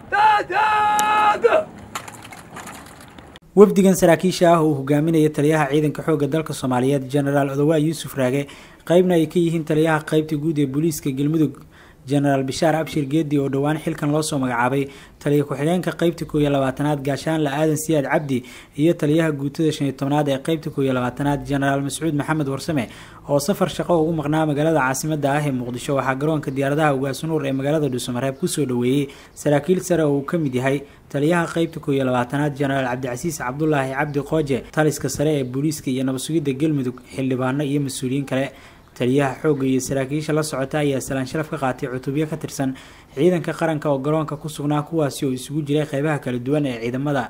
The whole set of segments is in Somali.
wafdigan saraakiisha ah uu hogaaminaya taliyaha ciidanka xoogga dalka soomaaliyeed genaraal odowaa yuusuf raage qeybna ay ka yihiin taliyaha qeybta guud ee booliiska galmudug genaraal bishaar abshir geedi oo dhowaan xilkan loosoo magacaabay taliya ku-xigeenka qeybta koow iyo labaatanaad gaashaanle aadan siyaad cabdi iyo taliyaha guutada shan iyo tobnaad ee qeybta koow iyo labaatanaad genaraal mascuud maxamed warsame oo safar shaqo ugu maqnaa magaalada caasimada ah ee muqdisho waxaa garoonka diyaaradaha ugaasunuur ee magaalada dhuusamareeb kusoo dhoweeyey saraakiil sare oo uu ka mid yahay taliyaha qeybta koow iyo labaatanaad genaraal cabdicasiis cabdulaahi cabdi qooje taliska sare ee booliiska iyo nabadsugidda galmudug xildhibaano iyo mas-uuliyiin kale taliyaha xoogga iyo saraakiisha la socota ayaa salaan sharaf ka qaatay cutubyo ka tirsan ciidanka qaranka oo garoonka ku sugnaa kuwaasi oo isugu jiray qeybaha kala duwan ee ciidamada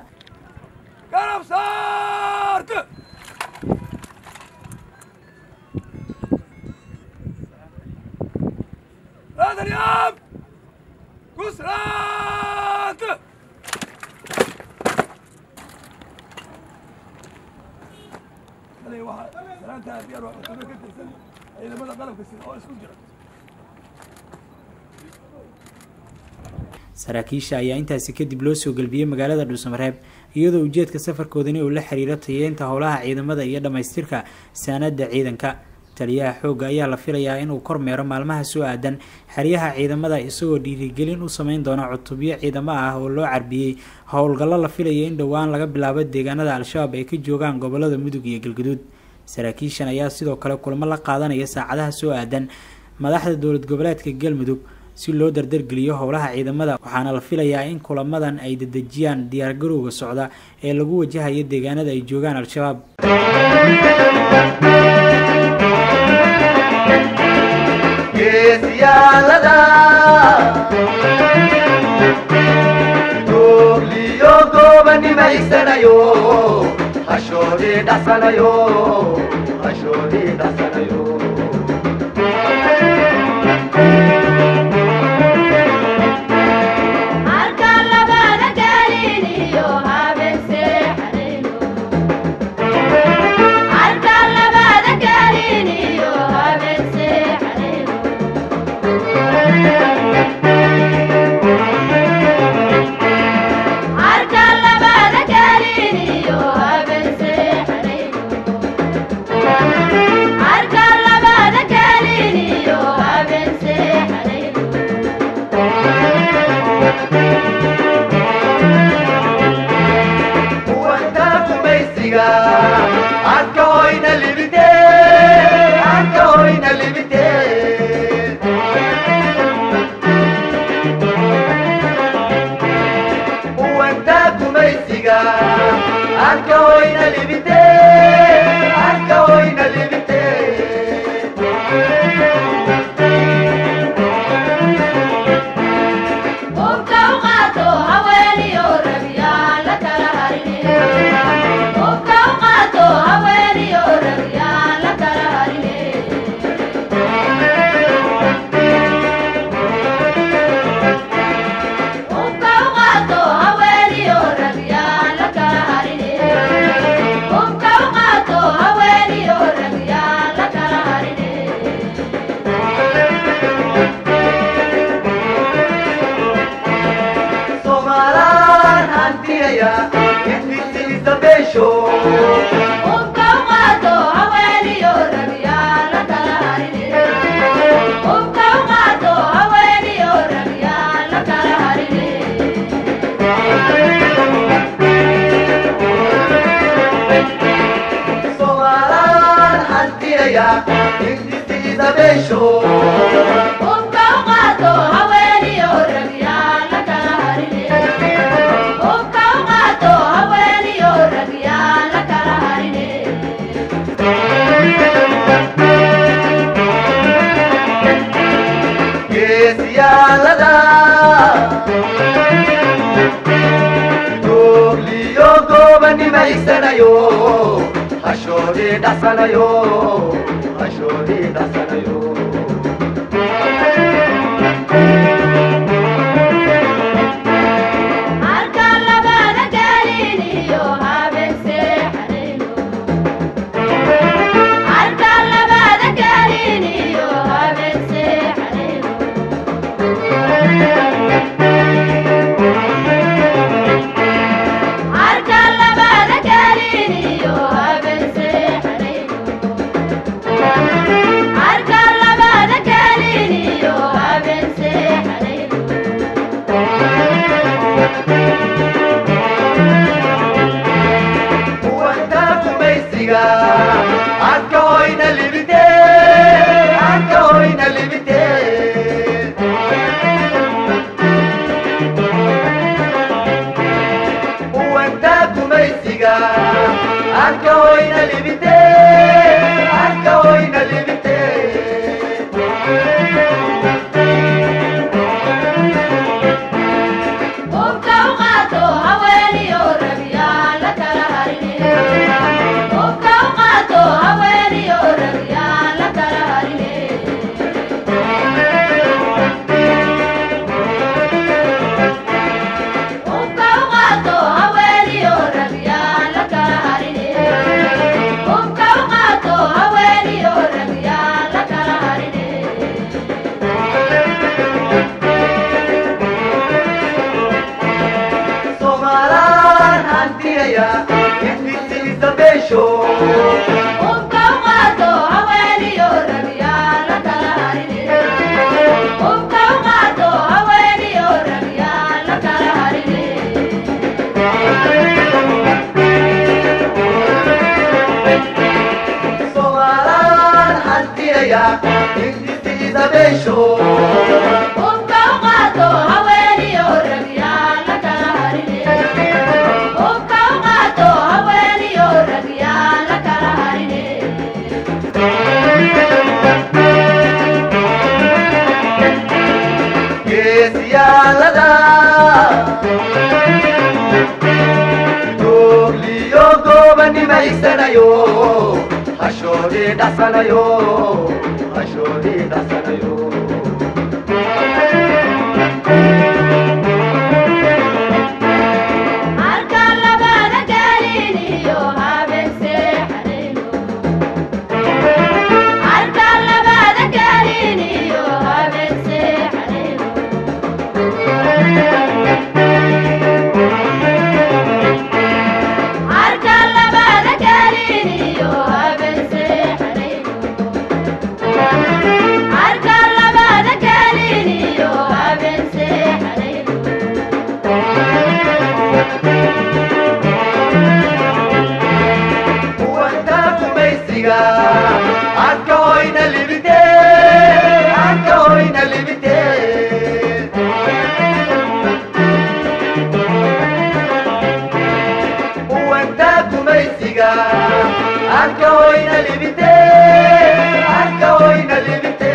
saraakiisha ayaa intaasi kadib loo soo gelbiyey magaalada dhuusamareeb iyadoo ujeedka safarkoodani uu la xiriiro tayeynta howlaha ciidamada iyo dhammaystirka saanada ciidanka taliyaha xoogga ayaa la filayaa inuu kormeero maalmaha soo aadan xeryaha ciidamada isagoo dhiirigelin u sameyn doona cutubyo ciidamo ah oo loo carbiyey howlgallo la filaya in dhowaan laga bilaabo deegaanada al-shabaab ay ka joogaan gobolada mudug iyo galguduud saraakiishan ayaa sidoo kale kulamo la qaadanaya saacadaha soo aadan madaxda dowlad goboleedka galmudug si loo dardargeliyo howlaha ciidamada waxaana la filayaa in kulamadan ay dedejiyaan diyaargarowga socda ee lagu wajahayo deegaanada ay joogaan al-shabaab Anka hoyna libite, anka hoyna libite. Uwanta gumaysiga, anka hoyna libite, anka hoyna libite. Hubka u qaato haweeniyo rabiyaa la kala harine. Hubka u qaato haweeniyo rabiyaa la kala harine. Hubka u qaato haweeniyo rabiyaa la kala harine. Hubka u qaato haweeniyo rabiyaa la kala harine. Somalaan hantiyaya, indisiisa beesho. Hubka u qaato haweeniyo rabiyaa la kala harine. Hubka u qaato haweeniyo rabiyaa la kala harine. Somalaan hantiyaya, indisiisa beesho. Hubka u qaato haweeniyo rabiyaa la kala harine. Hubka u qaato haweeniyo rabiyaa la kala harine. geesiyaalada googliyo goobanima higsanayo hashoodii dhasanayo hashoodii dhasanayo Harka labada gelin iyo habeen seexanayno. Harka labada gelin iyo habeen seexanayno. Harka labada gelin iyo habeen seexanayno. Harka labada gelin iyo habeen seexanayno. kuwanta gumaysiga anka hoyna libite anka hoyna libite kuwanta gumaysiga anka hoyna libite anka hoyna libite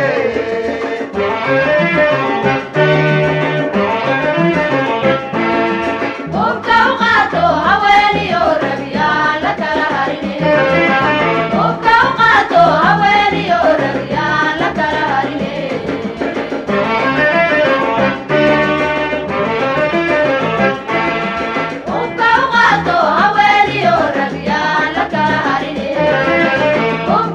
Hubka u qaato haweeniyo rabiyaa la kala harine. Hubka u qaato haweeniyo rabiyaa la kala harine. Hubka u qaato haweeniyo rabiyaa la kala harine.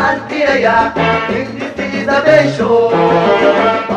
hantinaya ingisiisa beesho